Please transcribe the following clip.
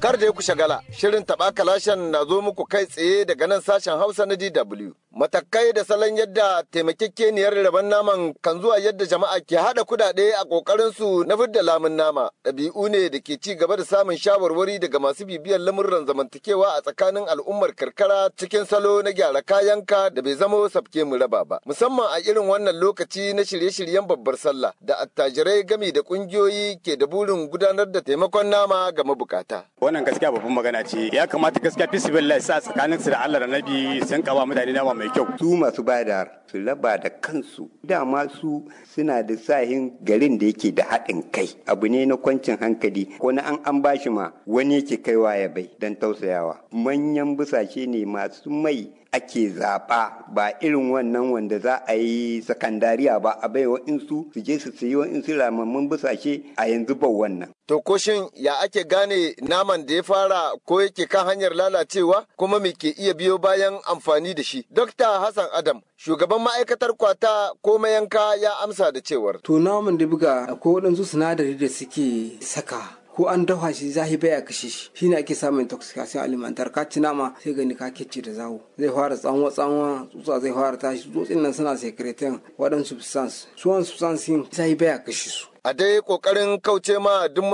Kar da ku shagala, shirin taɓa kalashen na zo muku kai tsaye daga nan sashen Hausa na DW. Matakai da salon yadda taimakekeniyar rabon naman kan zuwa yadda jama'a ke haɗa kudade a ƙoƙarin su na fidda lamun nama. Ɗabi'u ne da ke ci gaba da samun shawarwari daga masu bibiyar lamurran zamantakewa a tsakanin al'ummar karkara cikin salo na gyara kayanka da bai zamo sabke mu raba ba. Musamman a irin wannan lokaci na shirye-shiryen babbar sallah da attajirai gami da ƙungiyoyi ke da burin gudanar da taimakon nama ga mabukata. wannan gaskiya babban magana ce ya kamata gaskiya fisibillah sa tsakanin su da Allah da Nabi sun kawa mutane nama mai kyau su masu bada su raba da kansu dama su suna da sahin garin da yake da haɗin kai abu ne na kwancin hankali ko na an an bashi ma wani yake kaiwa ya bai don tausayawa manyan busashe ne masu mai ake zaɓa ba irin wannan wanda za a yi sakandariya ba a bai wa'insu su je su sayi wa'insu ramammun busashe a yanzu ba wannan. To ko shin ya ake gane naman da ya fara ko yake kan hanyar lalacewa kuma me ke iya biyo bayan amfani da shi? Dokta Hassan Adam, shugaban ma'aikatar kwata ko mayanka ya amsa da cewar. To naman da buga akwai waɗansu sinadari da suke saka ko an dafa shi zahi baya kashe shi shine ake samun intoxication alimentar ka ci nama sai gani ka kece da zawo zai fara tsanwa tsanwa tsutsa zai fara tashi tsutsin nan suna secretin waɗansu substance su wani substance zahi baya kashe su a dai kokarin kauce ma duk